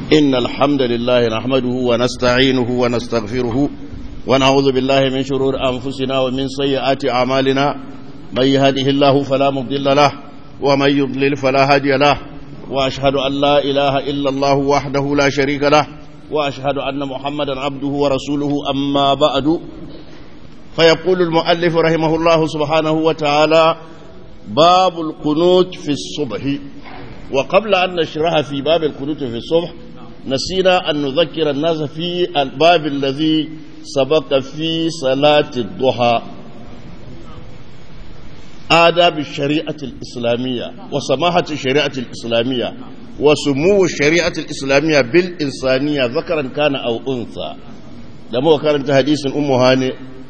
إن الحمد لله نحمده ونستعينه ونستغفره ونعوذ بالله من شرور أنفسنا ومن سيئات أعمالنا من يهده الله فلا مضل له ومن يضلل فلا هادي له وأشهد أن لا إله إلا الله وحده لا شريك له وأشهد أن محمدا عبده ورسوله أما بعد فيقول المؤلف رحمه الله سبحانه وتعالى باب القنوت في الصبح وقبل أن نشرح في باب القنوت في الصبح نسينا أن نذكر الناس في الباب الذي سبق في صلاة الضحى آداب الشريعة الإسلامية وسماحة الشريعة الإسلامية وسمو الشريعة الإسلامية بالإنسانية ذكرا كان أو أنثى لما كانت حديث أم هاني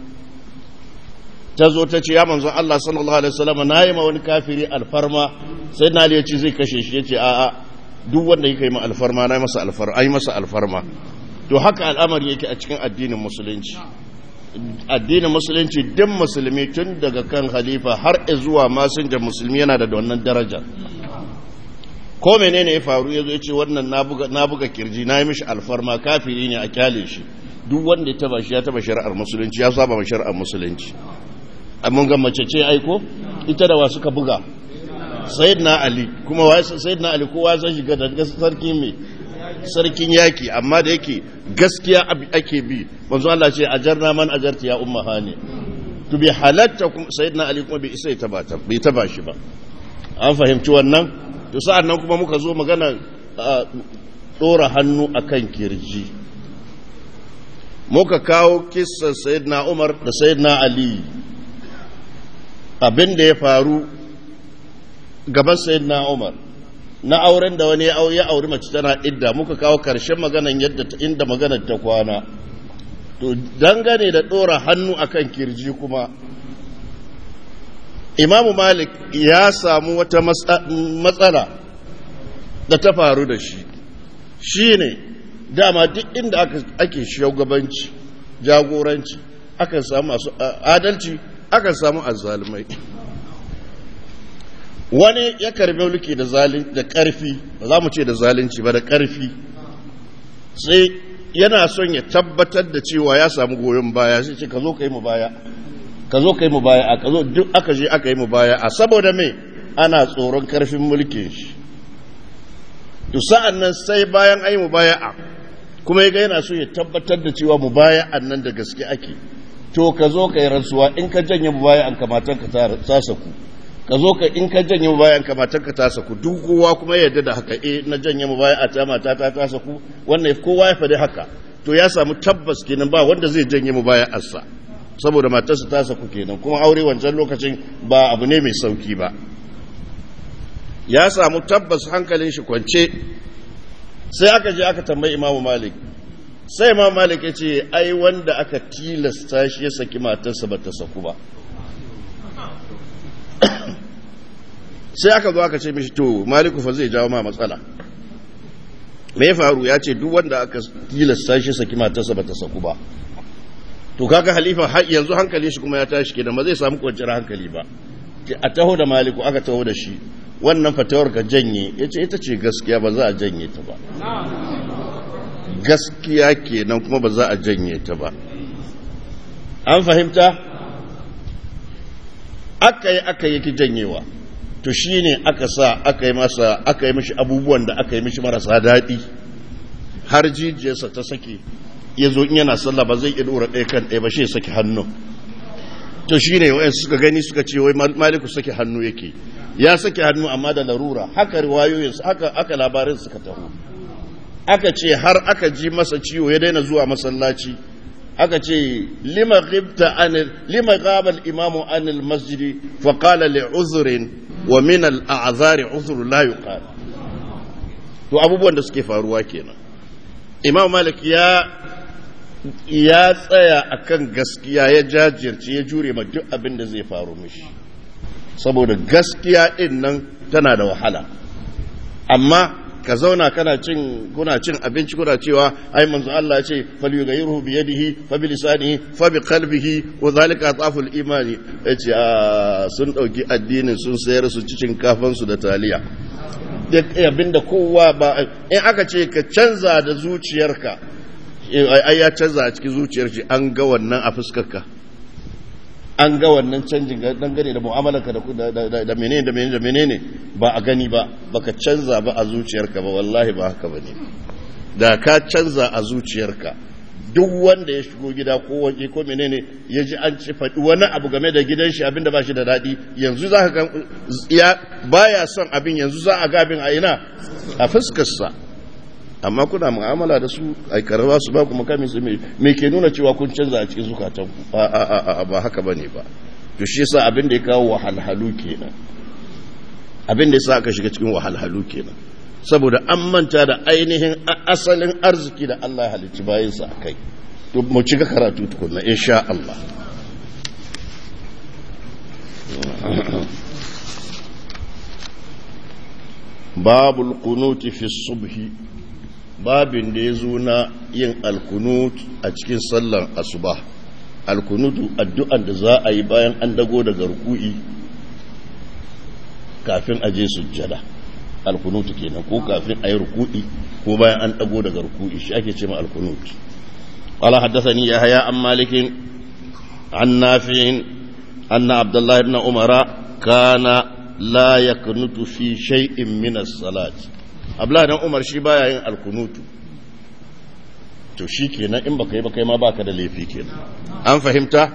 ta zo ta ce ya manzo Allah sallallahu alaihi wasallam na yi ma wani kafiri alfarma sai na ya ce zai kashe shi ya ce a'a duk wanda yake yi ma alfarma na yi masa alfarma ai masa alfarma to haka al'amari yake a cikin addinin musulunci addinin musulunci duk musulmi tun daga kan khalifa har zuwa masinjan musulmi yana da wannan daraja ko menene ya faru ya zo ya ce wannan na buga kirji na yi mishi alfarma kafiri ne a kyale shi duk wanda ya taba shi ya taba shari'ar musulunci ya saba ma shari'ar musulunci mun ga mace ce aiko ita da wa suka buga sayyidina ali kuma wa sayyidina ali kowa zan shiga da sarkin me sarkin yaki amma da yake gaskiya ake bi manzo Allah ce ajarna man ajarta ya umma hani to bi halatta kuma sayyidina ali kuma bai isa ya taba ta bai taba shi ba an fahimci wannan to sa'an nan kuma muka zo magana dora hannu akan kirji muka kawo kissan sayyidina umar da sayyidina ali abin da ya faru gaban sayyidina Umar na auren da wani ya auri mace tana idda muka kawo karshen maganan yadda inda maganar ta kwana to dangane da dora hannu akan kirji kuma Imamu Malik ya samu wata matsala da ta faru da shi shine dama duk inda ake shugabanci jagoranci akan samu masu adalci aka samu azzalumai wani ya karbi mulki da zalin da karfi ba za mu ce da zalunci ba da karfi sai yana son ya tabbatar da cewa ya samu goyon baya sai ce ka zo ka yi mu baya ka zo ka yi mu baya a ka zo duk aka je aka yi mu baya a saboda me ana tsoron karfin mulkin shi to sa'an nan sai bayan ayi mu baya a kuma ya ga yana so ya tabbatar da cewa mu baya nan da gaske ake to ka zo ka yi rantsuwa in ka janye baya an kamatan ka ta saku ka zo ka in ka janye baya an kamatan ka ta saku duk kowa kuma yadda da haka eh na janye baya a ta mata ta ta saku wannan kowa ya faɗi haka to ya samu tabbas kenan ba wanda zai janye baya assa saboda matarsa ta saku kenan kuma aure wancan lokacin ba abu ne mai sauki ba ya samu tabbas hankalin shi kwance sai aka je aka tambayi imamu malik sai ma malik ya ce ai wanda aka tilasta shi ya saki matarsa ba ta saku ba sai aka zo aka ce mishi to maliku fa zai jawo ma matsala me faru ya ce duk wanda aka tilasta shi saki matarsa ba ta saku ba to kaga halifa yanzu hankali shi kuma ya tashi kenan ba zai samu kwanciyar hankali ba a taho da maliku aka taho da shi wannan fatawar ka janye ya ce ita ce gaskiya ba za a janye ta ba gaskiya kenan kuma ba za a janye ta ba an fahimta aka yi aka yi ki janyewa to shi ne aka sa aka yi masa aka yi mishi abubuwan da aka yi mishi marasa daɗi har jijiyarsa ta sake ya zo in yana sallah ba zai iya ɗora ɗaya kan ɗaya ba shi ya sake hannu to shi ne wa'yan suka gani suka ce wai maliku sake hannu yake ya sake hannu amma da larura haka riwayoyinsu haka aka labarin suka taho aka ce har aka ji masa ciwo ya daina zuwa masallaci aka ce lima ghibta anil lima ghaba al imamu anil masjid fa qala li uzrin wa min al a'zar uzr la yuqal to abubuwan da suke faruwa kenan imam malik ya ya tsaya akan gaskiya ya jajirce ya jure ma duk abin da zai faru mishi saboda gaskiya din nan tana da wahala amma ka zauna kana cin kuna cin abinci kuna cewa ai manzo Allah ya ce falyughayyiru bi yadihi fa bi lisanihi fa bi qalbihi wa zalika ataful imani yace sun dauki addinin sun sayar su cikin kafan su da taliya abinda kowa ba in aka ce ka canza da zuciyarka ai ya canza a cikin zuciyar shi an ga wannan a fuskarka an ga wannan canjin dangane da mu'amalarka da menene da menene da menene ba a gani ba baka canza ba a zuciyarka ba wallahi ba haka bane da ka canza a zuciyarka duk wanda ya shigo gida ko waje ko menene ya ji an ci faɗi wani abu game da gidan shi abinda ba shi da daɗi yanzu za ka ga ya baya son abin yanzu za a ga abin a ina a fuskarsa amma kuna mu'amala da su a karaba su ba ku makami su me ke nuna cewa kun canza a cikin zukatan ku ba haka bane ba to shi yasa abin da ya kawo wahalhalu kenan abin da yasa aka shiga cikin wahalhalu kenan saboda an manta da ainihin asalin arziki da Allah halicci bayansa a kai to mu ci ga karatu tukunna insha Allah babul kunuti fi subhi babin da ya zo na yin alkunut a cikin sallar asuba alkunutu addu'an da za a yi bayan an dago daga ruku'i kafin a je sujjada alkunutu kenan ko kafin a yi ruku'i ko bayan an dago daga ruku'i shi ake ce ma alkunut قال حدثني يحيى عن مالك عن نافع أن عبد الله بن عمر كان لا يكنت في شيء من الصلاة abla dan umar shi baya yin alkunutu to shi kenan in baka yi baka yi ma baka da laifi kenan an fahimta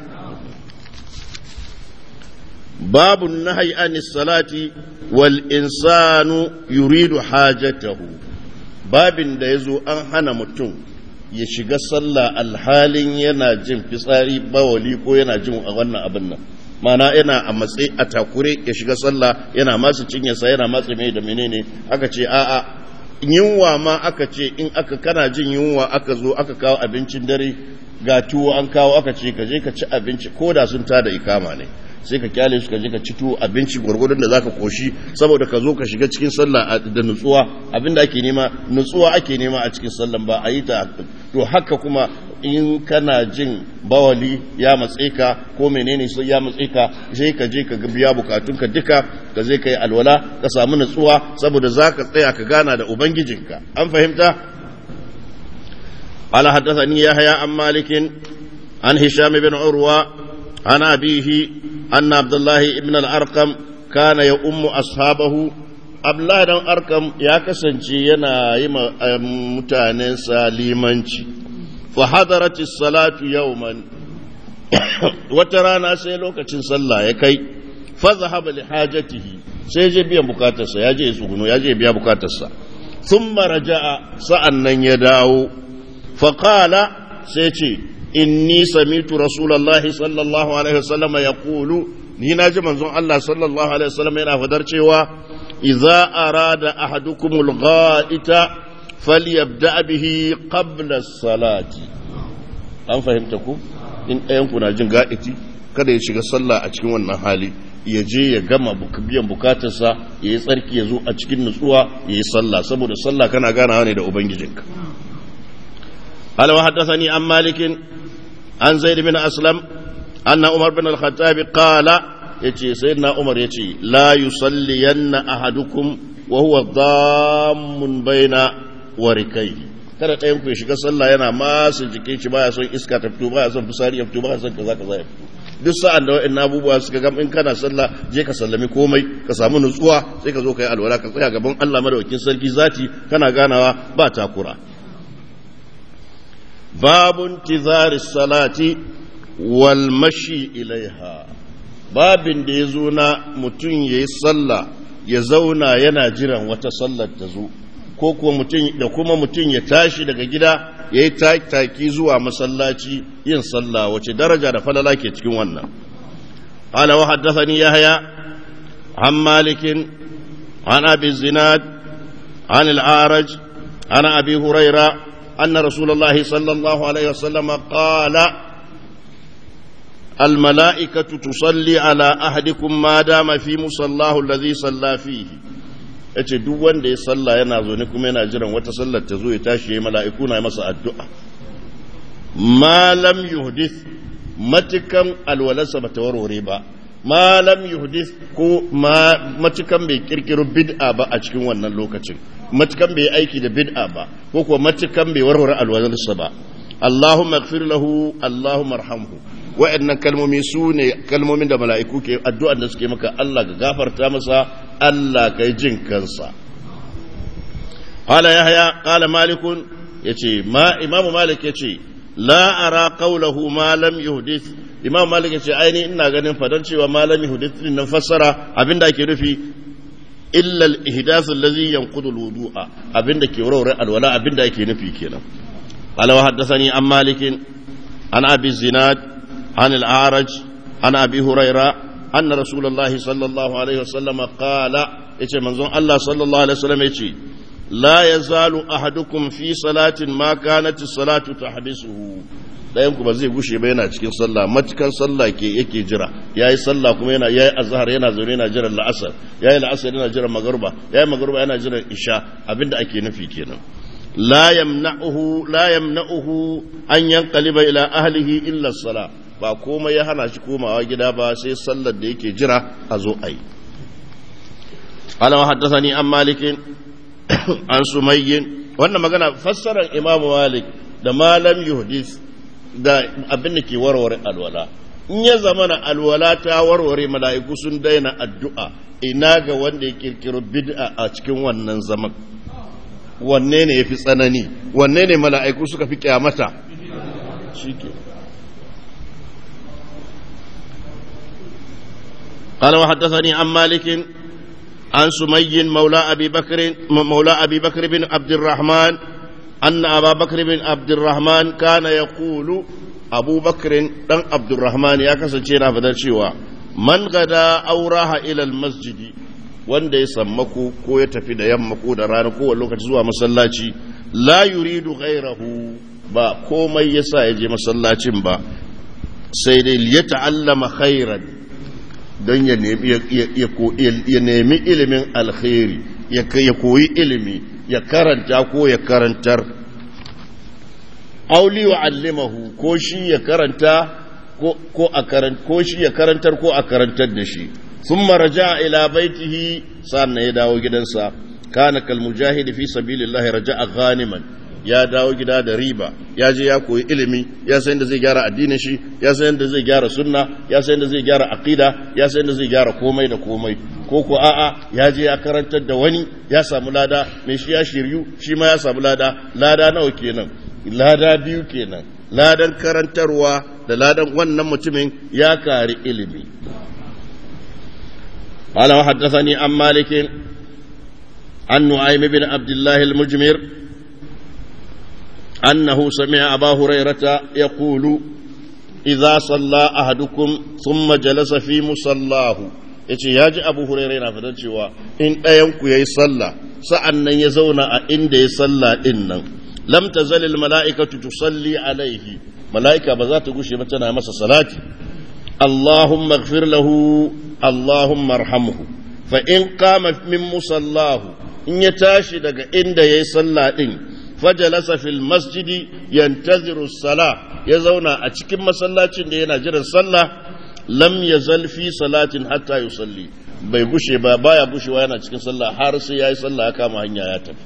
babu nahyi anis salati wal insanu yuridu hajatahu babin da yazo an hana mutum ya shiga sallah alhalin yana jin fitsari bawali ko yana jin a wannan abin nan mana yana a matsayi a takure ya shiga sallah yana masu cinyarsa yana matsa mai da menene aka ce a'a yunwa ma aka ce in aka kana jin yunwa aka zo aka kawo abincin dare ga tuwo an kawo aka ce ka je ka ci abinci ko da sun tada ikama ne sai ka kyale su ka je ka ci tuwo abinci gwargwadon da zaka koshi saboda ka zo ka shiga cikin sallah da nutsuwa abinda ake nema nutsuwa ake nema a cikin sallah ba a yi ta to haka kuma in kana jin bawali ya matse ka ko menene sai ya matse ka sai ka je ka biya bukatunka duka ka zai ka yi alwala ka samu nutsuwa saboda za ka tsaya ka gana da ubangijinka an fahimta قال حدثني يحيى عن مالك عن هشام بن عروة عن أبيه أن عبد الله بن الأرقم كان يؤم أصحابه عبد الله بن الأرقم يا كسنجي ينا يما متانسا limanci. فحضرت الصلاة يوما وترانا sai lokacin sallah ya kai فذهب لحاجته sai je biyan bukatarsa ya je tsuguno ya je biya bukatarsa thumma raja'a sa'annan ya dawo faqala sai ce inni samitu rasulullahi sallallahu alaihi wasallam yaqulu ni na ji manzon Allah sallallahu alaihi wasallam yana fadar cewa idza arada ahadukumul gha'ita falyabda bihi qabla salati an fahimta ku in ɗayan ku na jin ga'iti kada ya shiga sallah a cikin wannan hali ya je ya gama biyan bukatarsa ya yi tsarki ya zo a cikin nutsuwa ya yi sallah saboda sallah kana ganawa ne da ubangijinka قال وحدثني عن مالك عن زيد بن أسلم أن عمر بن الخطاب قال يتي سيدنا عمر يتي لا يصلين أحدكم وهو ضام بين وركيه kada ɗayan ku ya shiga sallah yana masu jikin shi baya son iska ta fito baya son fusari ya fito baya son kaza kaza ya fito duk sa'an da wa'in abubuwa suka ga in kana sallah je ka sallami komai ka samu nutsuwa sai ka zo ka yi alwala ka tsaya gaban Allah madaukakin sarki zati kana ganawa ba takura babun tizari salati wal mashi ilaiha babin da ya zo na mutum ya yi sallah ya zauna yana jiran wata sallar ta zo ko kuwa mutum da kuma mutum ya tashi daga gida ya yi taki zuwa masallaci yin sallah wace daraja da falala ke cikin wannan قال وحدثني يحيى عن مالك عن ابي الزناد عن العارج عن ابي هريره ان رسول الله صلى الله عليه وسلم قال الملائكه تصلي على احدكم ما دام في مصلاه الذي صلى فيه yace duk wanda ya salla yana zo ne kuma yana jiran wata sallar ta zo ya tashi ya mala'iku na masa addu'a ma lam yuhdith matukan alwalarsa ba ta warware ba ma lam yuhdith ko ma matukan bai kirkiro bid'a ba a cikin wannan lokacin matukan bai aiki da bid'a ba ko kuwa matukan bai warware alwalarsa ba Allahumma ighfir lahu Allahumma arhamhu wa'annan kalmomi su ne kalmomin da mala'iku ke addu'an da suke maka Allah ka gafarta masa Allah ka yi jin kansa qala yahya qala malikun yace ma imam malik yace la ara qawluhu ma lam yuhdith imam malik yace aini ina ganin fadan cewa ma lam yuhdith din nan fassara abinda ake nufi illa al-ihdath alladhi yanqudu al-wudu'a abinda ke warware alwala abinda ake nufi kenan qala wa haddathani an malik an abi zinad an al-a'raj an abi huraira anna rasulullahi sallallahu alaihi wasallam qala yace manzon Allah sallallahu alaihi wasallam yace لا يزال أحدكم في صلاة ما كانت الصلاة تحبسه ɗayan ku ba zai gushe ba yana cikin sallah matukan sallah ke yake jira yayi sallah kuma yana yayi azhar yana zaune yana jiran la'asar yayi la'asar yana jiran magruba yayi magruba yana jiran isha abinda ake nufi kenan la yamna'uhu la yamna'uhu an yanqaliba ila ahlihi illa as-salah ba komai ya hana shi komawa gida ba sai sallar da yake jira a zo ayi قال وحدثني عن مالك an sumayyin wannan magana fassarar imamu malik da malam yuhdis da abin da ke warware alwala in ya zama na alwala ta warware mala'iku sun daina addu'a ina ga wanda ya kirkiro bid'a a cikin wannan zaman wanne ne ya fi tsanani wanne ne mala'iku suka fi kyamata shi ke قال وحدثني عن مالك عن سمي مولى أبي بكر مولى أبي بكر بن عبد الرحمن أن أبا بكر بن عبد الرحمن كان يقول أبو بكر بن عبد الرحمن يا كسجينا فدرشيوا من غدا أو راح إلى المسجد wanda ya sammaku ko ya tafi da yamma ko da rana ko lokaci zuwa masallaci la yuridu ghairahu ba komai yasa ya je masallacin ba sai dai ya ta'allama khairan don ya nemi ilimin alkhairi ya koyi ilimi ya karanta ko ya karantar auli wa allimahu ko shi ya karanta ko a ko shi ya karantar ko a karantar da shi sun maraja ila baitihi sa'an ya dawo gidansa kana kal mujahidi fi sabilillahi raja'a ghaniman ya dawo gida da riba ya je ya koyi ilimi ya san yadda zai gyara addinin shi ya san yadda zai gyara sunna ya san yadda zai gyara aqida ya san yadda zai gyara komai da komai ko ko a'a ya je ya karantar da wani ya samu lada mai shi ya shiryu shi ma ya samu lada lada nawa kenan lada biyu kenan ladan karantarwa da ladan wannan mutumin ya kari ilimi قال وحدثني عن مالك عن نعيم بن عبد الله المجمر أنه سمع أبا هريرة يقول إذا صلى أحدكم ثم جلس في مصلاه yace ya ji abu hurairu yana fadar cewa in ɗayanku ya yi sallah sa'an nan ya zauna a inda ya sallah ɗin nan lam ta zalil mala'ikatu tusalli alaihi mala'ika ba za ta gushe ba tana masa salati allahumma gfir lahu allahumma arhamhu fa in qama min musallahu in ya tashi daga inda ya yi sallah ɗin fajalasa fil masjidi yantaziru sala ya zauna a cikin masallacin da yana jiran sallah lam yazal fi salatin hatta yusalli bai gushe ba baya gushewa yana cikin sallah har sai yayi sallah ya kama hanya ya tafi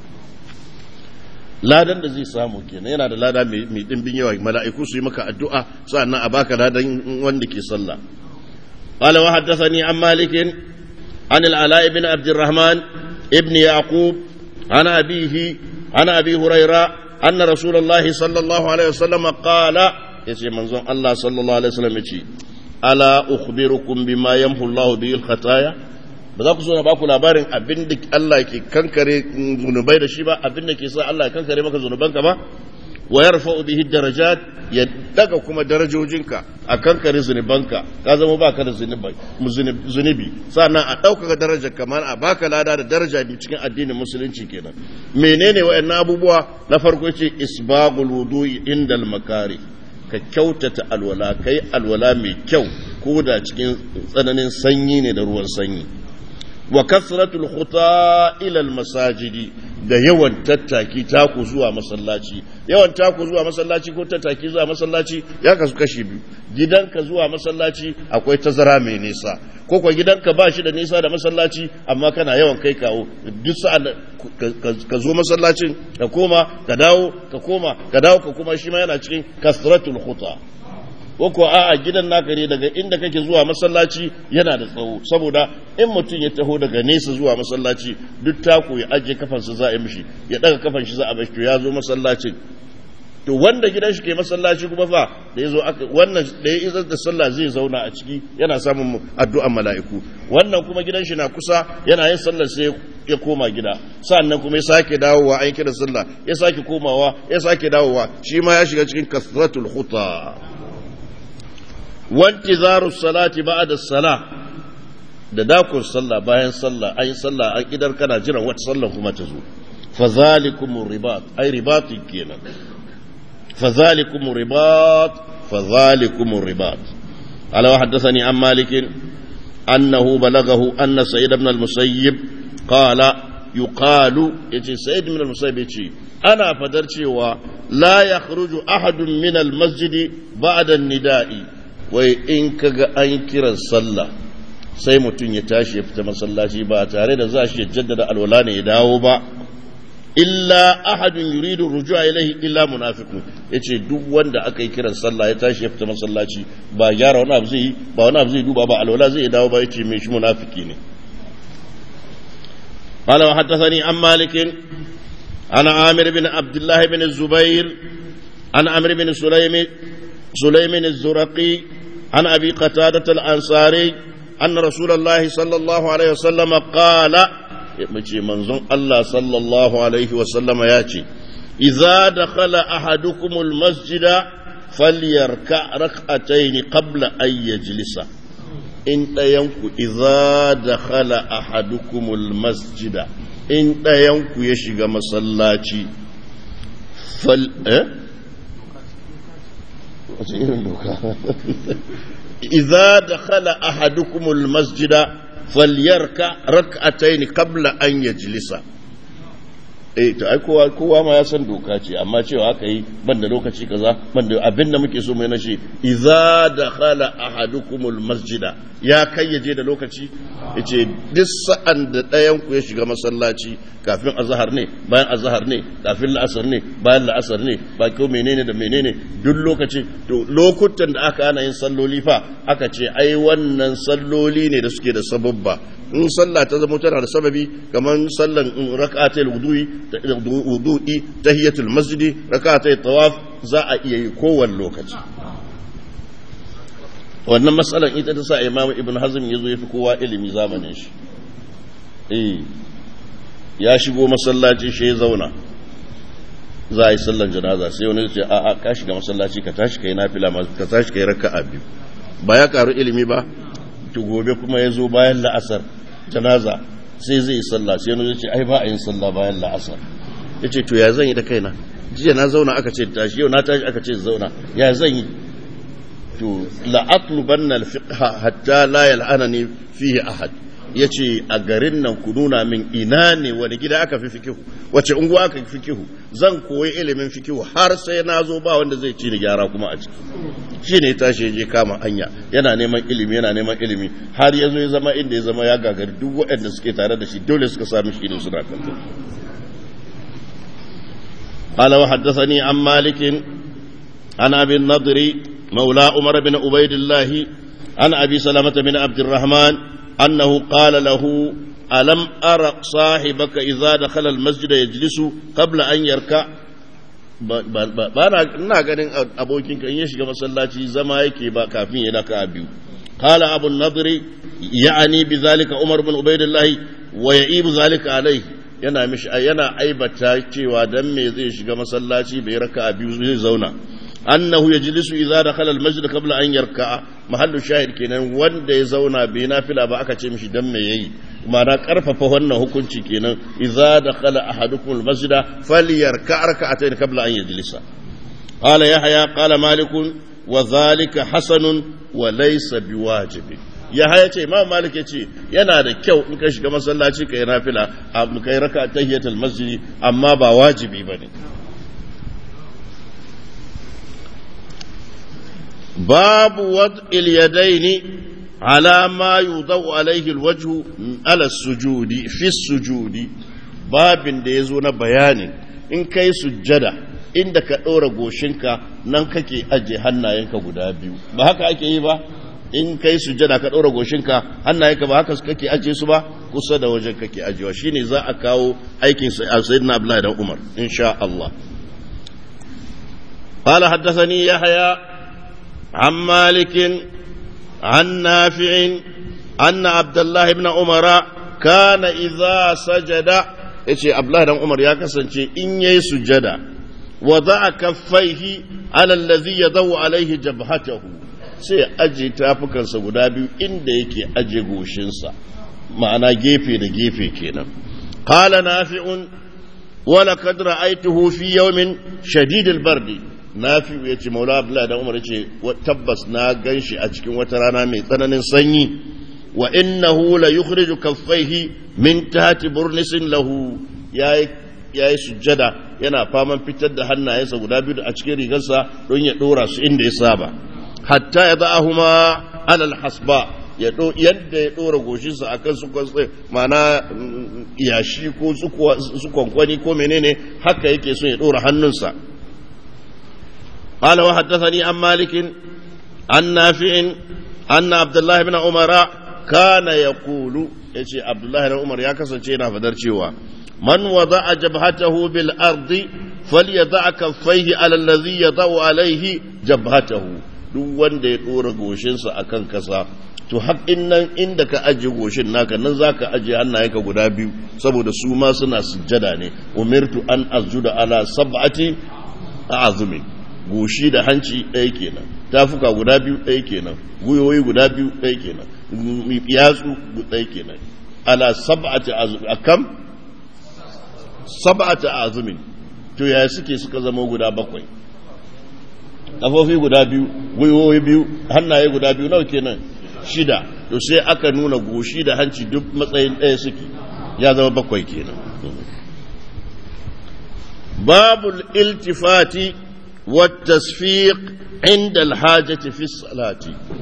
ladan da zai samu kenan yana da lada mai dimbin yawa mala'iku su yi maka addu'a sannan a baka ladan wanda ke sallah qala wa haddathani an malik an al-ala ibn abd الرحمن ibn yaqub an abihi عن أبي هريرة أن رسول الله صلى الله عليه وسلم قال يسي منظوم الله صلى الله عليه وسلم يسي ألا أخبركم بما يمحو الله به الخطايا ba za ku so na ba ku labarin abin da Allah ke kankare zunubai da shi ba abin da ke sa Allah ya kankare maka zunubanka ba wa yarfa'u bihi darajat ya daga kuma darajojinka a kankare zunubanka ka zama baka da zunubi sannan a ɗaukaka darajar kamar a baka lada da daraja cikin addinin musulunci kenan menene wayannan abubuwa na farko ce isbagul wudu'i indal makari ka kyautata alwala kai alwala mai kyau ko da cikin tsananin sanyi ne da ruwan sanyi wa kasratul khuta ila al masajidi da yawan tattaki taku zuwa masallaci yawan taku zuwa masallaci ko tattaki zuwa masallaci ya kasu kashi biyu gidanka zuwa masallaci akwai tazara mai nisa ko kwa gidanka ba shi da nisa da masallaci amma kana yawan kai kawo duk sa'an ka zo masallacin ka koma ka dawo ka koma ka dawo ka kuma shi ma yana cikin kasratul khuta ko a'a gidan naka ne daga inda kake zuwa masallaci yana da tsawo saboda in mutum ya taho daga nesa zuwa masallaci duk taku ya ajiye kafansa za a yi mishi ya daga kafan shi za a bashi to ya zo masallacin to wanda gidan shi ke masallaci kuma fa da ya zo wannan da ya izar da sallah zai zauna a ciki yana samun addu'an mala'iku wannan kuma gidan shi na kusa yana yin sallar sai ya koma gida sannan kuma ya sake dawowa an kira sallah ya sake komawa ya sake dawowa shi ma ya shiga cikin kasratul khuta wantizaru salati ba'da salah da dakon sallah bayan sallah ayi sallah an idar kana jiran wata sallah kuma ta zo fazalikum ribat ay ribatin kenan fazalikum ribat fazalikum ribat ala wa haddathani an malik annahu balagahu anna sayyid ibn al-musayyib qala yuqalu yace sayyid ibn al-musayyib yace ana fadar cewa la yakhruju ahadun min al-masjid ba'da an-nida'i wai in kaga an kiran sallah sai mutum ya tashi ya fita masallaci ba tare da za shi ya jaddada alwala ne ya dawo ba illa ahadun yuridu rujua ilaihi illa munafiqun yace duk wanda aka yi kiran sallah ya tashi ya fita masallaci ba gyara wani abu zai yi ba wani abu zai duba ba alwala zai dawo ba yace me shi munafiki ne قال وحدثني عن مالك عن عامر بن عبد الله بن الزبير عن عمرو بن سليم سليم الزرقي عن أبي قتادة الأنصاري أن رسول الله صلى الله عليه وسلم قال مجي منظم الله صلى الله عليه وسلم ياتي إذا دخل أحدكم المسجد فليركع ركعتين قبل أن يجلس إن ينكو إذا دخل أحدكم المسجد إن ينكو يشيغ مسلاتي فل أه؟ wace irin doka idza dakhala ahadukumul masjida falyarka rak'atayn qabla an yajlisa eh to ai kowa kowa ma ya san doka ce amma cewa aka yi ban da lokaci kaza ban da abin da muke so mai nashi idza dakhala ahadukumul masjida ya kayyaje da lokaci yace duk sa'an da ɗayan ku ya shiga masallaci kafin azhar ne bayan azhar ne kafin la'asar ne bayan la'asar ne ba ko menene da menene duk lokaci to lokutan da aka ana yin salloli fa aka ce ai wannan salloli ne da suke da sababba in sallah ta zama tana da sababi kamar sallan rak'atul wudu'i wudu'i tahiyatul masjidi rak'atul tawaf za a iya yi kowane lokaci wannan matsalan ita ta sa imamu ibn hazm ya zo ya fi kowa ilimi zamanin shi eh ya shigo masallaci shi ya zauna za a yi sallan janaza sai wani ce a a ka shiga masallaci ka tashi kai nafila ka tashi kai raka'a biyu ba ya karu ilimi ba to gobe kuma ya zo bayan la'asar janaza sai zai yi sallah sai wani ce ai ba a yin sallah bayan la'asar ya ce to ya zan yi da kaina jiya na zauna aka ce tashi yau na tashi aka ce zauna ya zan yi to la'atlubanna al-fiqha hatta la yal'anani fihi ahad yace a garin nan ku nuna min ina ne wani gida aka fi fikihu wace unguwa aka fi fikihu zan koyi ilimin fikihu har sai na zo ba wanda zai ci ni gyara kuma a ciki shi ne tashi je kama hanya yana neman ilimi yana neman ilimi har ya zo ya zama inda ya zama ya gagari duk waɗanda suke tare da shi dole suka sami shi ne suna kan قال وحدثني عن مالك عن ابي النضر مولى عمر بن عبيد الله عن ابي سلمه بن عبد الرحمن انه قال له الم ارى صاحبك اذا دخل المسجد يجلس قبل ان يركع ba na ina ganin abokin kan ya shiga masallaci zama yake ba kafin ya daka biyu qala abu nadri ya'ani bi zalika umar bin ubaidillah wa ya'ibu zalika alai yana mishi yana aibata cewa dan me zai shiga masallaci bai raka biyu zai zauna annahu yajlisu idza dakhala al-masjid qabla an yarka'a mahallu shahid kenan wanda ya zauna bai nafila ba aka ce mishi dan me yayi ma'ana karfafa wannan hukunci kenan idza dakhala ahadukum al-masjid falyarka' rak'atayn qabla an yajlisa qala yahya qala malik wa dhalika hasanun wa laysa biwajib ya haya ce imam malik ya ce yana da kyau in ka shiga masallaci ka yi nafila ka yi raka tahiyatul masjidi amma ba wajibi ba ne babu wad'il yadaini ala ma yudau alaihi alwajhu ala sujudi fi sujudi babin da yazo na bayanin in kai sujjada inda ka ɗora goshinka nan kake aje hannayenka guda biyu ba haka ake yi ba in kai sujjada ka ɗora goshinka hannayenka ba haka kake aje su ba kusa da wajen kake ajewa shine za a kawo aikin sayyidina abdullahi dan umar insha Allah قال حدثني يحيى عن مالك عن نافع أن عبد الله بن عمر كان إذا سجد yace Abdullahi dan Umar ya kasance in yayi sujada wada'a kaffaihi ala allazi yadawu alaihi jabhatahu sai aje tafukansa guda biyu inda yake aje goshinsa ma'ana gefe da gefe kenan qala nafi'un wa laqad ra'aytuhu fi yawmin shadid al-bardi nafi'u yace maula Abdullahi dan Umar yace tabbas na ganshi a cikin wata rana mai tsananin sanyi wa innahu la yukhriju kaffaihi min tahti burnisin lahu yayi yayi sujjada yana faman fitar da hannayensa guda biyu a cikin rigarsa don ya dora su inda ya saba hatta ya da'ahuma alal hasba ya do yadda ya dora goshinsa akan su kwatsa mana yashi ko su kwankwani ko menene haka yake so ya dora hannunsa قال وحدثني عن مالك عن نافع أن عبد الله بن عمر kana ya kulu ya ce abdullahi na umar ya kasance yana fadar cewa man wada a jabhatahu bil ardi fal ya za a kaffaihi alallazi ya za'u alaihi jabhatahu duk wanda ya ɗora goshinsa a kan kasa to haƙin nan inda ka ajiye goshin naka nan za ka ajiye hannayenka guda biyu saboda su ma suna sujjada ne umirtu an azuda ala sab'ati a azumi goshi da hanci ɗaya kenan tafuka guda biyu ɗaya kenan guyoyi guda biyu ɗaya kenan yatsu ɗaya kenan ala sab'ati akam sab'ati azumin to yaya suke suka zama guda bakwai kafofi guda biyu guyoyi biyu hannaye guda biyu nawa kenan shida to sai aka nuna goshi da hanci duk matsayin ɗaya suke ya zama bakwai kenan babul iltifati والتصفيق عند الحاجة في الصلاة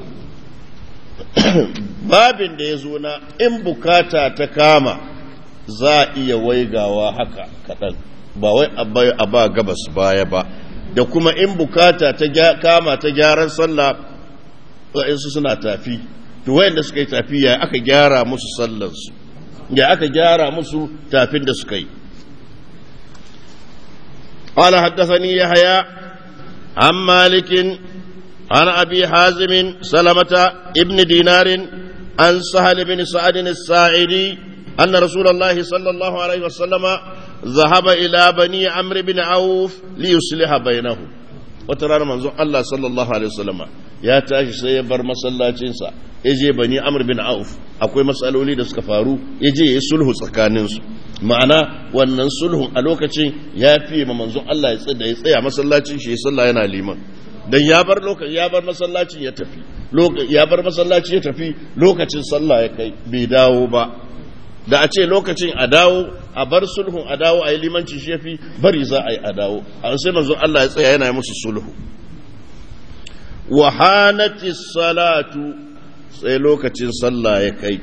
babin da ya zo na in bukata ta kama za a iya waigawa haka kaɗan ba wai a ba gabas baya ba da kuma in bukata ta kama ta gyaran sallah wa'insu suna tafi to wayanda suka yi tafi ya aka gyara musu sallansu ya aka gyara musu tafin da suka yi قال حدثني يحيى عن مالك عن أبي حازم سلمة ابن دينار عن سهل بن سعد الساعدي أن رسول الله صلى الله عليه وسلم ذهب إلى بني عمرو بن عوف ليصلح بينهم وترى منظور الله صلى الله عليه وسلم ya tashi sai ya bar masallacinsa ya je bani amr bin auf akwai matsaloli da suka faru ya je ya sulhu tsakaninsu ma'ana wannan sulhun a lokacin ya fi ma manzon Allah ya tsaya ya tsaya masallacin shi ya salla yana liman dan ya bar lokacin ya bar masallacin ya tafi ya bar masallaci ya tafi lokacin sallah ya kai bai dawo ba da a ce lokacin a dawo a bar sulhun a dawo a yi limanci shi ya fi bari za a yi a dawo a sai manzon Allah ya tsaya yana musu sulhu wahanati salatu sai lokacin sallah ya kai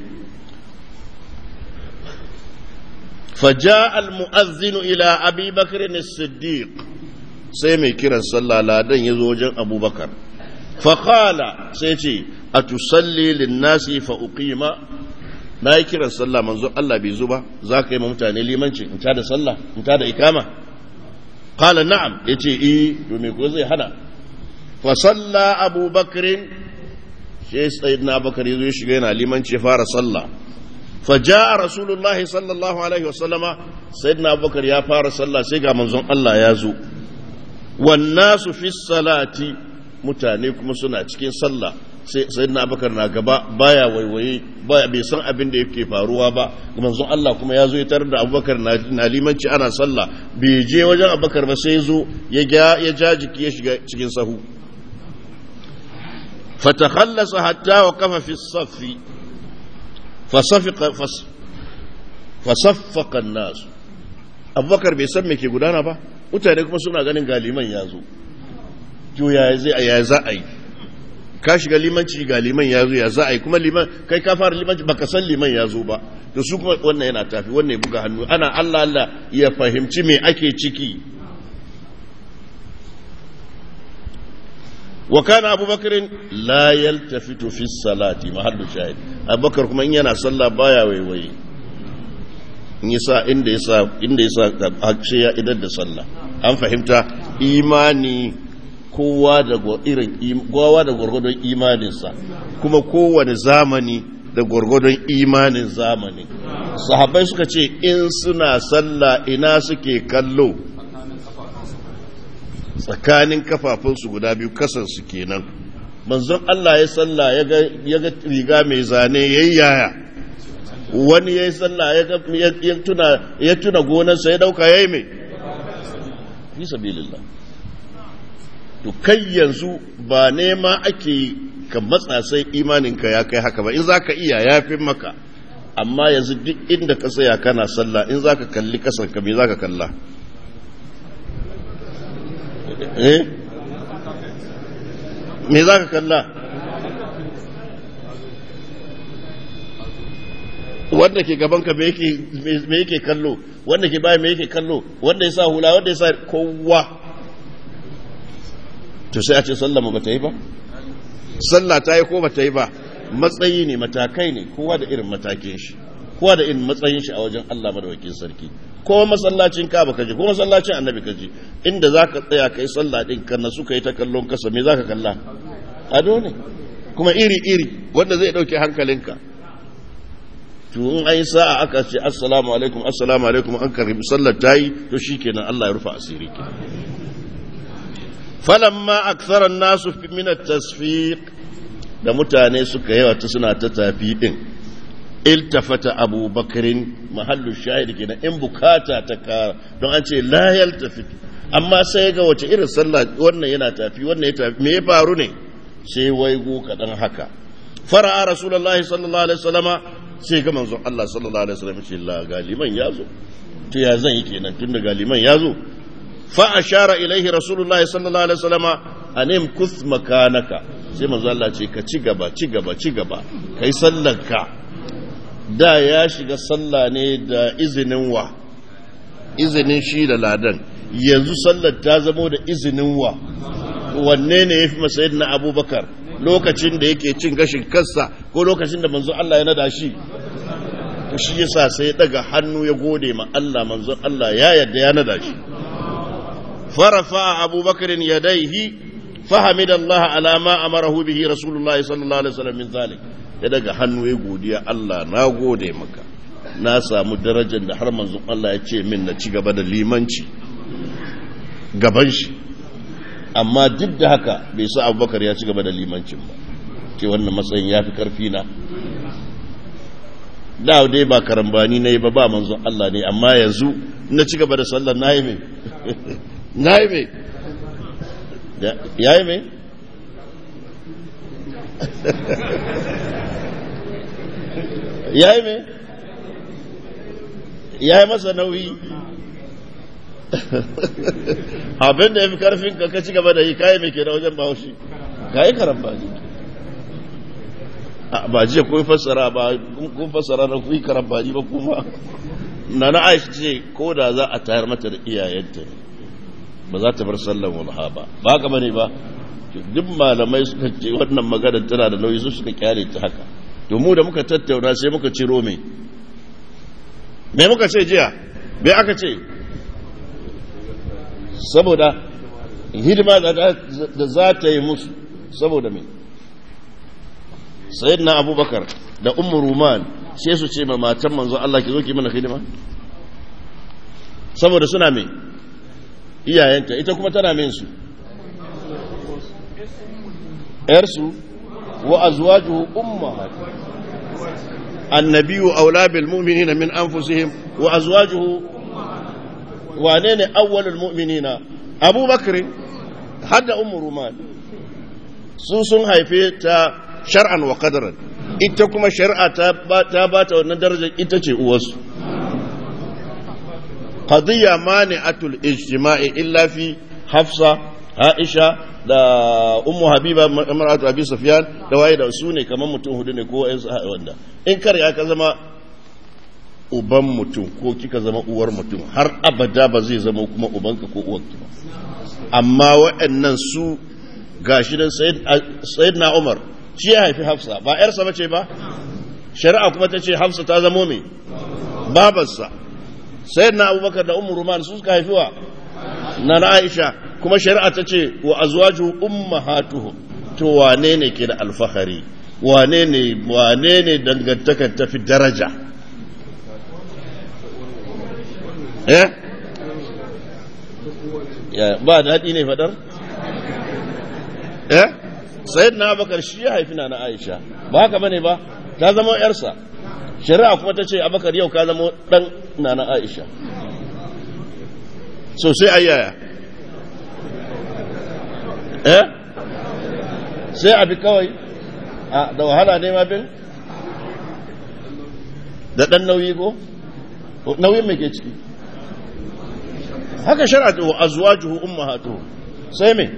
faja al-mu'azzinu ila abi bakr as-siddiq sai mai kiran sallah ladan ya zo wajen abubakar faƙala sai ce a tusalli linnasi fa uqima na yi kiran sallah manzo Allah bai zo ba za ka yi ma mutane limanci in ta da sallah in ta da ikama qala na'am yace eh to me ko zai hana فصلى أبو بكر شيء سيدنا أبو بكر يزوي شغينا لمن شفار صلى فجاء رسول الله صلى الله عليه وسلم سيدنا أبو بكر يا فار صلى سيقى منظوم الله يازو والناس في الصلاة متانيكم سنة cikin sallah sai sayyidina abubakar na gaba baya waiwaye baya bai san abin da yake faruwa ba manzon Allah kuma ya zo ya tarar da abubakar na limanci ana sallah bai je wajen abubakar ba sai zo ya ja jiki ya shiga cikin sahu فتخلص حتى وقف في الصف فصفق فص فصفق الناس أبو بكر بيسمى me ke gudana ba mutane kuma suna ganin galiman ya zo to ya zai ya za a yi ka shiga limanci ga liman ya zo ya za a yi kuma liman kai ka fara limanci baka san liman ya zo ba to su kuma wannan yana tafi wannan ya buga hannu ana Allah Allah ya fahimci me ake ciki wa kana abubakar la yaltafitu fi salati mahallu shahid abubakar kuma in yana sallah baya waiwaye in yasa inda yasa inda yasa hakshe ya idar da sallah an fahimta imani kowa da irin kowa da gwargwadon imaninsa kuma kowane zamani da gwargwadon imanin zamani sahabbai suka ce in suna sallah ina suke kallo tsakanin kafafunsu guda biyu kasansu kenan manzon Allah ya sallah ya ga riga mai zane ya yaya wani ya yi sallah ya tuna gonarsa ya dauka ya yi mai fi sabilillah to kai yanzu ba nema ake ka matsa sai imaninka ya kai haka ba in za ka iya ya fi maka amma yanzu duk inda ka tsaya kana sallah in za ka kalli kasanka me za ka kalla eh me za ka kalla wanda ke gabanka me yake kallo wanda ke baya me yake kallo wanda ya sa hula wanda ya sa kowa to sai a ce sallama ba ta yi ba sallah ta yi ko ba ta yi ba matsayi ne matakai ne kowa da irin matakin shi kowa da irin matsayin shi a wajen Allah madawakin sarki ko masallacin Kaaba kaje ko masallacin Annabi kaje inda zaka tsaya kai sallah din kan su kai ta kallon kasa me zaka kalla ado ne kuma iri iri wanda zai dauke hankalinka to in ai sa'a aka ce assalamu alaikum assalamu alaikum an karbi sallar tayi to shikenan Allah ya rufa asiri ke falamma akthara an-nasu min at-tasfiq da mutane suka yawa ta suna ta tafi din iltafata abubakarin mahallu shahid kenan in bukata ta kara don an ce la yaltafit amma sai ga wace irin sallah wannan yana tafi wannan ya tafi me ya faru ne sai waigo kadan haka fara'a rasulullahi sallallahu alaihi wasallama sai ga manzon Allah sallallahu alaihi wasallam ce la galiman yazo to ya zan yi kenan tunda galiman yazo fa ashara ilaihi rasulullahi sallallahu alaihi wasallama anim kus makanaka sai manzo Allah ce ka ci gaba ci gaba ci gaba kai sallarka da ya shiga sallah ne da izinin wa izinin shi da ladan yanzu sallar ta zamo da izinin wa wanne ne ya fi masayin na abubakar lokacin da yake cin gashin kansa ko lokacin da manzo Allah ya nada shi shi yasa sai ya daga hannu ya gode ma Allah manzo Allah ya yarda ya nada shi farafa abubakar yadaihi فحمد الله على ما أمره به رسول الله صلى الله عليه وسلم من ذلك ya daga hannu ya godiya Allah na gode maka na samu darajar da har manzon Allah ya ce min na ci gaba da limanci gaban shi amma duk da haka bai sa abubakar ya ci gaba da limancin ba ce wannan matsayin ya fi karfi na da dai ba karambani na yi ba ba manzon Allah ne amma yanzu na ci gaba da sallar na yi mai na yi mai ya yi mai ya yi mai ya yi masa nauyi abin da ya fi karfin ka ci gaba da yi kayi mai ke da wajen bahaushe ka yi karan ba ba jiya kun fassara ba kun fassara na kun yi karan ba ba kuma na na aisha ce ko da za a tayar mata da iyayenta ne ba za ta bar sallan walha ba ba haka bane ba duk malamai suka ce wannan magana tana da nauyi su suka kyale ta haka to mu da muka tattauna sai muka ciro me me muka ce jiya me aka ce saboda hidima da za ta yi musu saboda me sayyidina abubakar da ummu ruman sai su ce ma matan manzo Allah ki zo ki mana hidima saboda suna me iyayenta ita kuma tana min su ‘yarsu wa azwajuhu ummahat annabiyu aula bil mu'minina min anfusihim wa azwajuhu wane ne awwalul mu'minina abubakar hadda ummu ruman su sun haife ta shar'an wa qadaran ita kuma shari'a ta ba ta wannan darajar ita ce uwarsu qadiyya mani'atul ijtima'i illa fi hafsa aisha da ummu habiba mar'atu abi sufyan da waye da su ne kamar mutum hudu ne ko wanda in kar ya ka zama uban mutum ko kika zama uwar mutum har abada ba zai zama kuma ubanka ko uwarki ba amma waɗannan su gashi dan sayyidina umar shi ya haifi hafsa ba yarsa bace ba shari'a kuma ta ce hafsa ta zamo me babarsa sayyidina abubakar da ummu ruman su suka haifi wa na aisha kuma shari'a ta ce wa azwaju ummahatuhum to wane ne ke da alfahari wane ne wane ne dangantakar tafi daraja eh ya ba daɗi ne fadar eh sayyid na abakar shi ya haifi na aisha ba haka bane ba ta zama yarsa shari'a kuma ta ce abakar yau ka zama dan na na aisha so sai ayyaya eh sai abi kawai a da wahala ne ma bin da dan nauyi ko nauyin me ke ciki haka shar'atu wa azwajuhu ummahatuhu sai me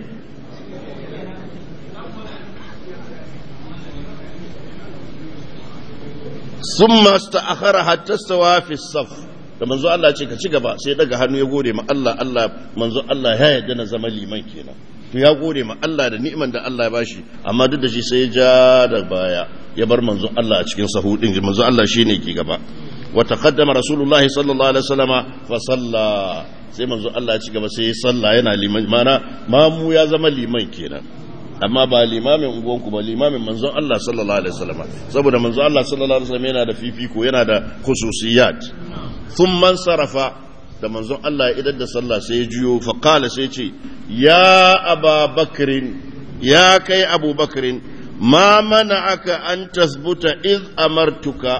summa sta'akhara hatta stawa fi saf da manzo Allah ce ka ci gaba sai daga hannu ya gode ma Allah Allah manzo Allah ya yarda na zama liman kenan to ya gode ma Allah da ni'iman da Allah ya bashi amma duk da shi sai ya ja da baya ya bar manzo Allah a cikin sahu din manzo Allah shine ke gaba wa taqaddama rasulullahi sallallahu alaihi wasallama fa salla sai manzo Allah ya ci gaba sai ya salla yana liman mana mamu ya zama liman kenan amma ba limamin unguwanku ba limamin manzon Allah sallallahu alaihi wasallam saboda manzon Allah sallallahu alaihi wasallam yana da fifiko yana da khususiyat thumma sarafa da manzon Allah ya idar da sallah sai ya juyo fa qala sai ce ya aba bakrin ya kai abu bakrin ma mana'aka an tasbuta iz amartuka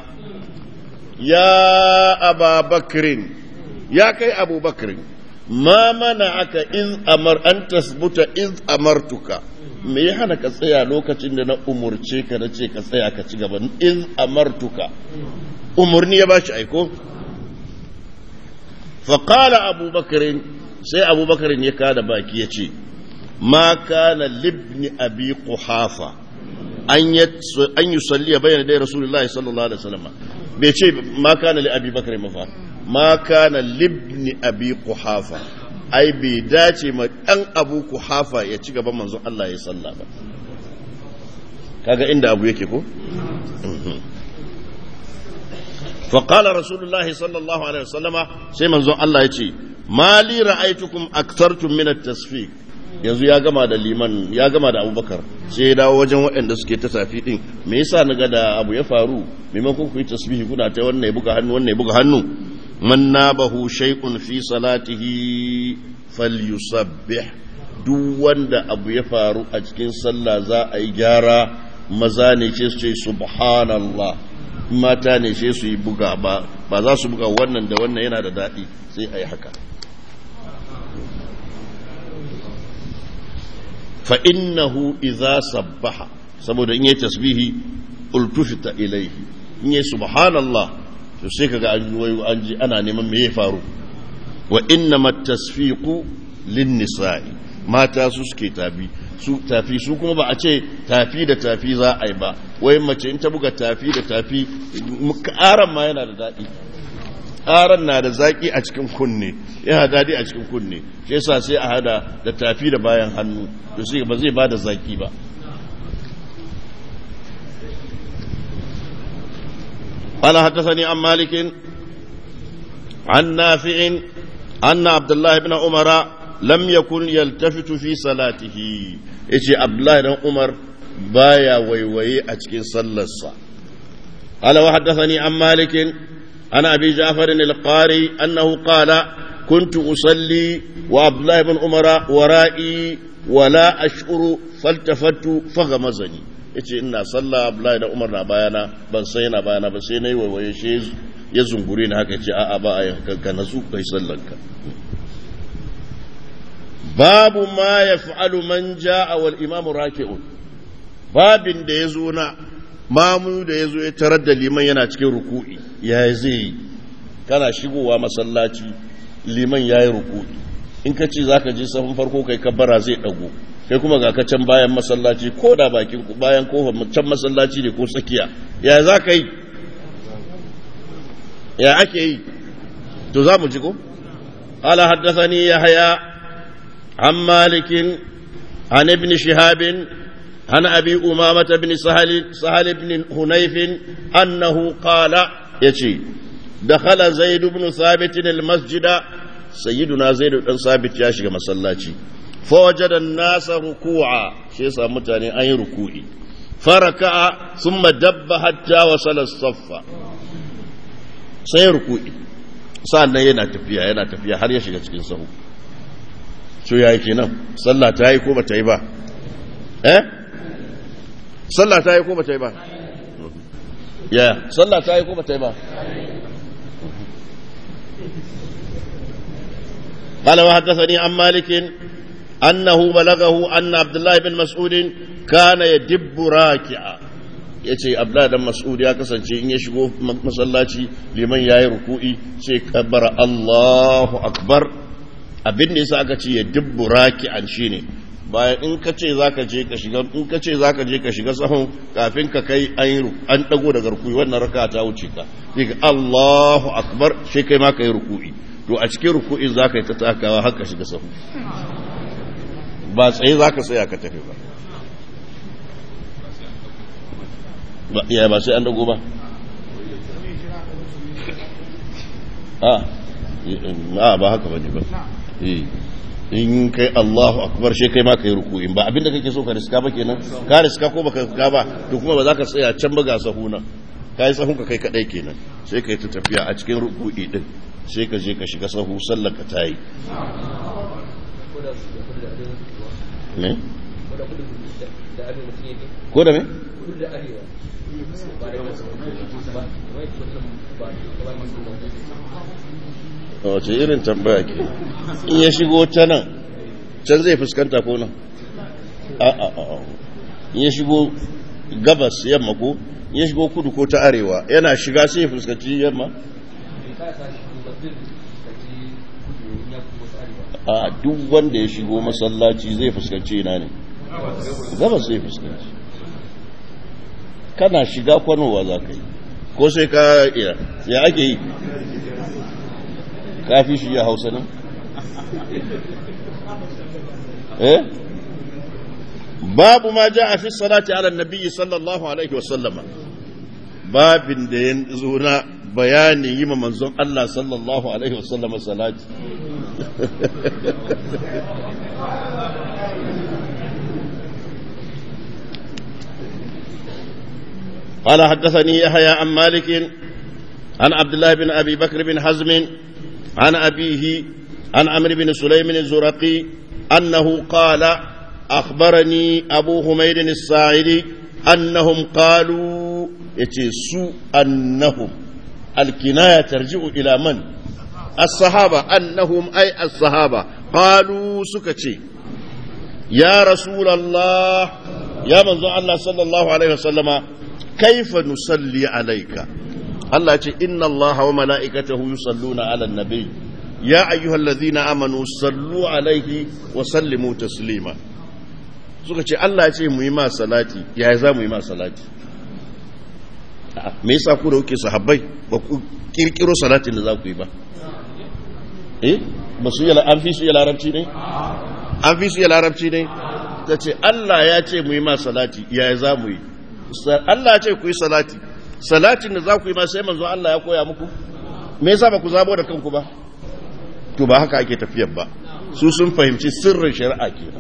ya aba bakrin ya kai abu bakrin ma mana'aka iz amar an tasbuta iz amartuka me ya hana ka tsaya lokacin da na umurce ka na ce ka tsaya ka ci gaba in amartuka umurni ya bashi aiko faƙala abubakarin sai abubakarin ya kada baki ya ce ma kana libni abi kuhafa an yi salliya bayan dai rasulullahi sallallahu alaihi wasallam bai ce ma kana li abi bakarin mafa ma kana libni abi kuhafa ai bai dace ma ɗan abu ku hafa ya ci gaban manzon Allah ya salla ba kaga inda abu yake ko faƙala rasulullahi sallallahu alaihi wasallama sai manzon Allah ya ce mali ra'aitukum aktartum min at-tasfiq yanzu ya gama da liman ya gama da abubakar sai ya dawo wajen waɗanda suke ta tafi din me yasa na ga da abu ya faru maimakon ku yi tasbihi kuna ta wannan ya buga hannu wannan ya buga hannu man nabahu shay'un fi salatihi falyusabbih duk wanda abu ya faru a cikin sallah za a yi gyara maza ne ce su ce subhanallah mata ne ce su yi buga ba ba za su buga wannan da wannan yana da daɗi sai a yi haka fa innahu idza sabbaha saboda in yi tasbihi ultufita ilaihi in yi subhanallah to sai kaga an wayo an ji ana neman me ya faru wa innama tasfiqu lin nisa'i mata su suke tafi su tafi su kuma ba a ce tafi da tafi za a yi ba wai mace in ta buga tafi da tafi ƙaran ma yana da daɗi ƙaran na da zaƙi a cikin kunne yana daɗi a cikin kunne shi yasa sai a hada da tafi da bayan hannu to sai ba zai ba da zaƙi ba قال حدثني عن مالك عن نافع أن عبد الله بن عمر لم يكن يلتفت في صلاته يجي عبد الله بن عمر بايا ويوي أتكين صلى الصلاة قال وحدثني عن مالك عن أبي جعفر القاري أنه قال كنت أصلي وعبد الله بن عمر ورائي ولا أشعر فالتفت فغمزني yace ina sallah Abdullahi da Umar na bayana ban sai yana bayana ba sai nayi waiwaye shi ya zungure ni haka ce a'a ba a yankan ka nasu kai sallanka babu ma yaf'alu man ja'a wal imamu raki'un babin da ya zo na mamu da ya zo ya tarar da liman yana cikin ruku'i ya zai yi kana shigowa masallaci liman ya yi ruku'i in ka ce za ka je sahun farko kai kabbara zai ɗago kai kuma ga can bayan masallaci ko da bakin bayan kofar can masallaci ne ko tsakiya ya za ka yi ya ake yi to za mu ji ko قال حدثني يحيى عن مالك عن ابن شهاب عن أبي أمامة بن سهل, سهل بن هنيف أنه قال يشي دخل زيد بن ثابت المسجد سيدنا زيد بن ثابت ياشي مسلاتي فوجد الناس ركوعا شيء سامتاني أي ركوعي فركع ثم دب حتى وصل الصف sai ruku'i sa'annan yana tafiya yana tafiya har ya shiga cikin sahu so yayi kenan sallah ta yi ko ba ta yi ba eh sallah ta yi ko ba ta yi ba ya sallah ta yi ko ba ta yi ba قال وحدثني عن مالك أنه بلغه أن عبد الله بن مسعود كان يدب راكعا yace Abdullah dan Mas'ud ya kasance in ya shigo masallaci liman yayi ruku'i sai kabbara Allahu akbar abin da yasa aka ce ya dubbu raki'an shine bayan in ka ce zaka je ka shiga in ka ce zaka je ka shiga sahun kafin ka kai an an dago daga ruku'i wannan raka ta wuce ka sai ka Allahu akbar sai kai ma kai ruku'i to a cikin ruku'in zaka yi ta takawa har ka shiga sahu ba tsaye zaka tsaya ka tafi ba ya ba sai an dago ba a ba haka bane ba in kai Allahu akbar shi kai ma kai ruku'in ba abinda kake so ka riska ba kenan ka riska ko baka riska ba to kuma ba za ka tsaya can ba ga sahuna kai sahun ka kai kadai kenan sai kai ta tafiya a cikin ruku'i din sai ka je ka shiga sahu sallar ka tayi ne ko da me wace irin tambaya ke in ya shigo ta nan can zai fuskanta ko nan a a a in ya shigo gabas yamma ko in ya shigo kudu ko ta arewa yana shiga sai ya fuskanci yamma a duk wanda ya shigo masallaci zai fuskanci ina ne gabas zai fuskanci kana shiga kwanowa za ka yi ko sai ka iya ya ake yi kafi shi ya hausa nan eh babu ma ja a fi salati ala nabi sallallahu alaihi wasallama babin da ya zo na bayanin yi ma manzon Allah sallallahu alaihi wasallama salati قال حدثني يحيى عن مالك عن عبد الله بن ابي بكر بن حزم عن ابيه عن عمرو بن سليم الزرقي انه قال اخبرني ابو حميد الساعدي انهم قالوا يتسو انهم الكنايه ترجع الى من الصحابه انهم اي الصحابه قالوا سكتي يا رسول الله يا منزل الله صلى الله عليه وسلم كيف نصلي عليك الله إن الله وملائكته يصلون على النبي يا أيها الذين آمنوا صلوا عليه وسلموا تسليما suka ce Allah ce mu yi ma salati ya za mu yi ma salati me yasa ku da kuke sahabbai ba ku kirkiro salatin da za ku yi ba eh ba su yi an fi su yi larabci ne an fi su yi larabci ne ta ce Allah ya ce mu yi ma salati ya za mu yi Allah ce ku yi salati salatin da za ku yi ma sai manzo Allah ya koya muku me yasa ba ku zabo da kanku ba to ba haka ake tafiyar ba su sun fahimci sirrin shari'a kenan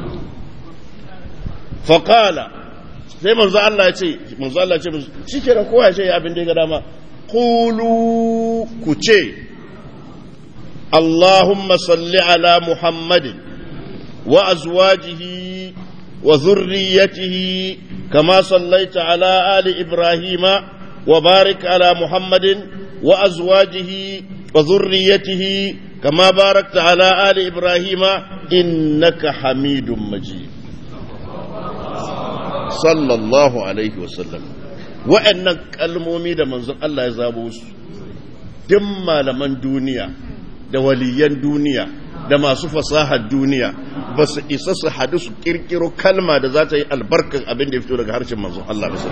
fa qala sai manzo Allah ya ce manzo Allah ya ce shikenan kowa ya ce ya abin da ya ga dama qulu ku ce Allahumma salli ala Muhammadin wa azwajihi wa dhurriyyatihi كما صليت على آل إبراهيم وبارك على محمد وأزواجه وذريته كما باركت على آل إبراهيم إنك حميد مجيد sallallahu alaihi wasallam wa'annan kalmomi da manzon Allah ya zabo su duk malaman duniya da waliyan duniya da masu fasahar duniya ba su isa su hadu su kirkiro kalma da za ta yi albarkar abin da ya fito daga harshen manzon Allah da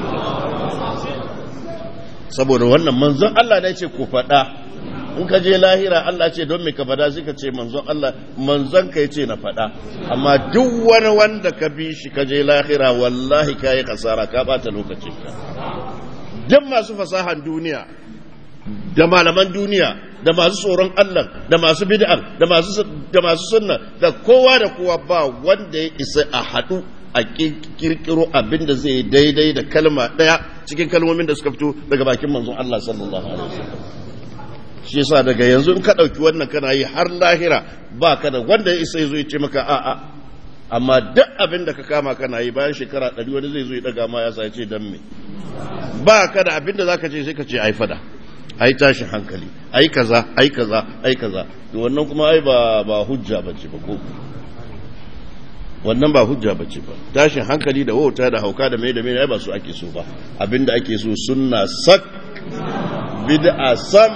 saboda wannan manzon Allah ne ce ku faɗa in ka je lahira Allah ce don me ka faɗa sai ka ce manzon Allah manzon ka ce na faɗa amma duk wani wanda ka bi shi ka je lahira wallahi ka yi kasara ka bata lokacin ka duk masu fasahan duniya da malaman duniya da masu tsoron Allah da masu bid'a da masu da masu sunna da kowa da kowa ba wanda ya isa a haɗu a kirkiro abin da zai daidai da kalma ɗaya cikin kalmomin da suka fito daga bakin manzon Allah sallallahu alaihi wasallam shi yasa daga yanzu in ka ɗauki wannan kana yi har lahira ba ka da wanda ya isa ya zo ya ce maka a'a amma duk abin da ka kama kana yi bayan shekara ɗari wani zai zo ya ɗaga ma ya sa ya ce dan me ba ka da abin da za ka ce sai ka ce ai fada ai tashin hankali ai kaza ai kaza ai kaza to wannan kuma ai ba ba hujja bace ba ko wannan ba hujja bace ba tashin hankali da wauta da hauka da mai da mai ai ba su ake so ba abinda ake so sunna sak bid'a sam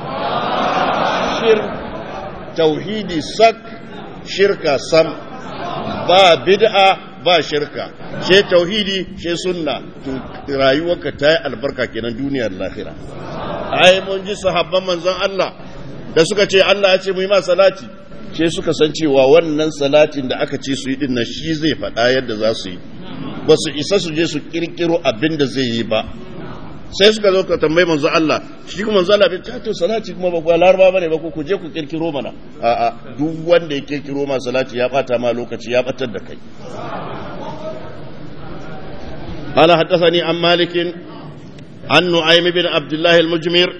shir tauhidi sak shirka sam ba bid'a ba shirka she tauhidi she sunna to rayuwarka ta yi albarka kenan duniyar lahira ai mun ji sahabban manzon Allah da suka ce Allah ya ce mu yi ma salati ce suka san cewa wannan salatin da aka ce su yi din shi zai faɗa yadda za su yi ba su isa su je su kirkiro abin da zai yi ba sai suka zo ka tambayi manzo Allah shi kuma manzo Allah bai ce to salati kuma ba ku laraba bane ba ku ku je ku kirkiro mana a'a duk wanda ya kirkiro ma salati ya bata ma lokaci ya batar da kai قال حدثني عن مالك عن نعيم بن عبد الله المجمر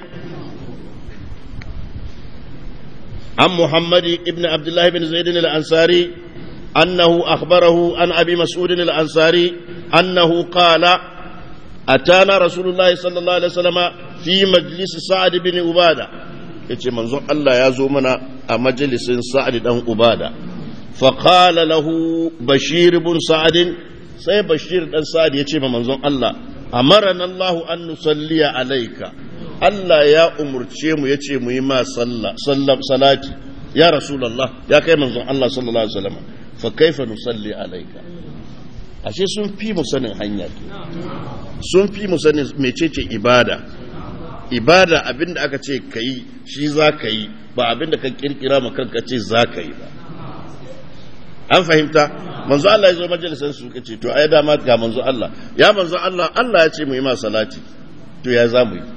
عن محمد بن عبد الله بن زيد الأنصاري أنه أخبره عن أبي مسعود الأنصاري أنه قال أتانا رسول الله صلى الله عليه وسلم في مجلس سعد بن عبادة yace manzon Allah ya zo mana a majalisin Sa'ad dan Ubada fa qala lahu Bashir ibn Sa'ad sai Bashir dan Sa'ad yace ma manzon Allah amarana Allah an nusalliya alayka Allah ya umurce mu yace mu yi ma sallah salati ya rasulullah ya kai manzon Allah sallallahu alaihi wasallam fa kaifa nusalli alayka ashe sun fi mu sanin hanya sun fi mu sanin mecece ibada ibada abinda aka ce ka yi shi za ka yi ba abinda ka kirkira ma kanka ce za ka yi ba an fahimta manzo Allah ya zo majalisar su ka ce to ai dama ga manzo Allah ya manzo Allah Allah ya ce mu yi ma salati to ya za mu yi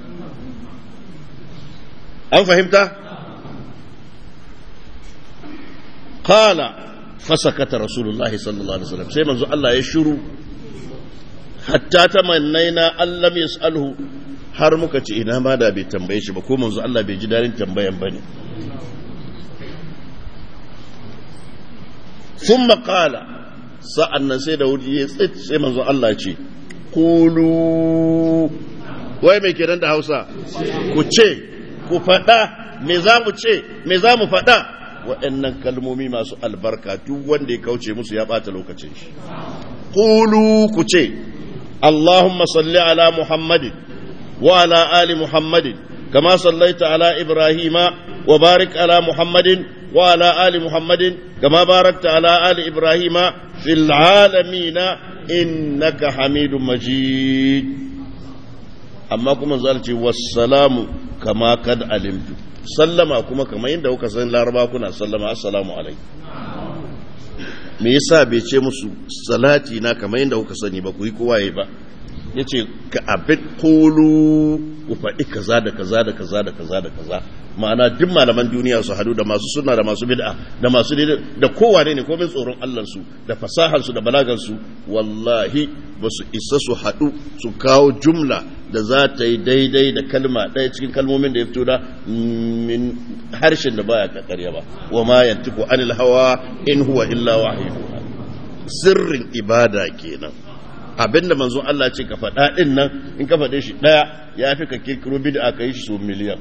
an fahimta qala fasakata rasulullahi sallallahu alaihi wasallam sai manzo Allah ya shiru hatta tamannaina allam yasalhu har muka ce ina ma da bai tambaye shi ba ko manzo Allah bai ji dadin tambayan bane thumma qala sa'annan sai da wuri ya tsit sai manzo Allah ce qulu wai me kenan da Hausa ku ce ku faɗa me za mu ce me za mu faɗa waɗannan kalmomi masu albarka duk wanda ya kauce musu ya ɓata lokacin shi qulu ku ce allahumma salli ala muhammadin wa ala ali muhammadin kama sallaita ala ibrahima wa barik ala muhammadin wa ala ali muhammadin kama barakta ala ali ibrahima fil alamina innaka hamidun majid amma kuma zalce wassalamu kama kad alimtu sallama kuma kamar yadda kuka san laraba kuna sallama assalamu alaikum me yasa bai ce musu salati na kamar yadda kuka sani ba ku yi kowa ba yace ka abin kulu ku faɗi kaza da kaza da kaza da kaza da kaza ma'ana duk malaman duniya su hadu da masu sunna da masu bid'a da masu da kowane ne komai tsoron Allah su da fasahar su da balagar su wallahi ba su isa su hadu su kawo jumla da za ta yi daidai da kalma ɗaya cikin kalmomin da ya fito da min harshen da baya kakarya ba wa ma yantiku anil hawa in huwa illa wahyu sirrin ibada kenan abinda manzo Allah ce ka faɗa ɗin nan in ka faɗe shi ɗaya ya fi ka kirkiro bid'a ka yi shi so miliyan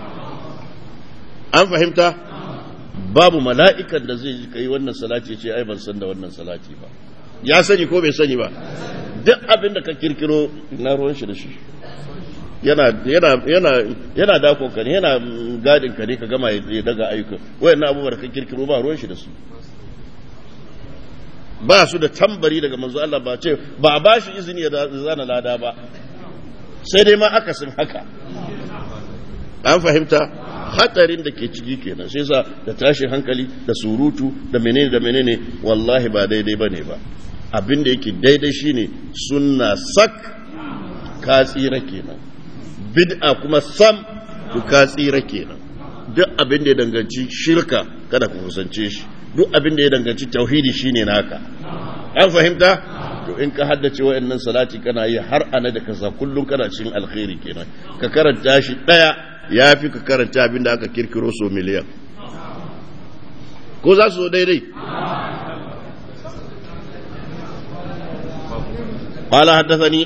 an fahimta babu mala'ikan da zai ka yi wannan salati ce ai ban san da wannan salati ba ya sani ko bai sani ba duk abin da ka kirkiro na ruwan shi da shi yana yana yana yana dakon ka ne yana gadin ka ne ka gama ya daga ayyuka wayannan abubuwan da ka kirkiro ba ruwan shi da su ba su da tambari daga manzo Allah ba ce ba a bashi izini ya zana lada ba sai dai ma akasin haka an fahimta hatarin da ke ciki kenan sai sa da tashin hankali da surutu da menene da menene wallahi ba daidai bane ba abin da yake daidai shine sunna sak ka tsira kenan bid'a kuma sam ku ka tsira kenan duk abin da ya danganci shirka kada ku kusance shi duk abin da ya danganci tauhidi shine naka an fahimta to in ka haddace wayannan salati kana yi har ana da kasa kullum kana cikin alkhairi kenan ka karanta shi daya yafi ka karanta abin da aka kirkiro so miliyan ko za su zo daidai قال حدثني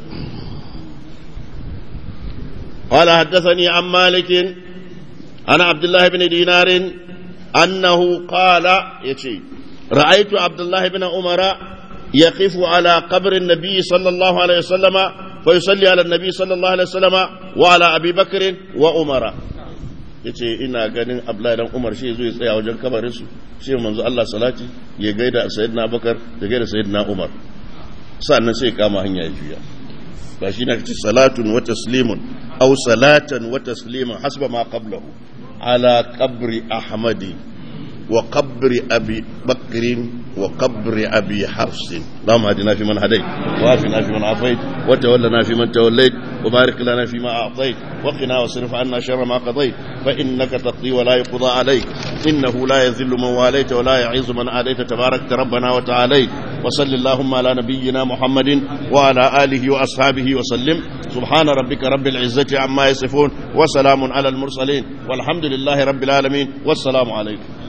قال حدثني عن مالك عن عبد الله بن دينار أنه قال يتي رأيت عبد الله بن عمر يقف على قبر النبي صلى الله عليه وسلم فيصلي على النبي صلى الله عليه وسلم وعلى أبي بكر وعمر yace ina ganin Abdullahi dan Umar shi zai tsaya wajen kabarin su shi manzo Allah salati ya gaida sayyidina Abubakar da gaida sayyidina Umar sannan sai kama hanya ya juya ba shi na kace salatun wa taslimun aw salatan wa tasliman hasba ma qablahu على قبر أحمد وقبر أبي بكر وقبر أبي حفص اللهم هدنا في من هديت وافنا في من عافيت وتولنا في من توليت وبارك لنا فيما أعطيت وقنا واصرف عنا شر ما قضيت فإنك تقضي ولا يقضى عليك إنه لا يذل من واليت ولا يعز من آليت تبارك ربنا وتعاليت وصل اللهم على نبينا محمد وعلى آله وأصحابه وسلم سبحان ربك رب العزة عما يصفون وسلام على المرسلين والحمد لله رب العالمين والسلام عليكم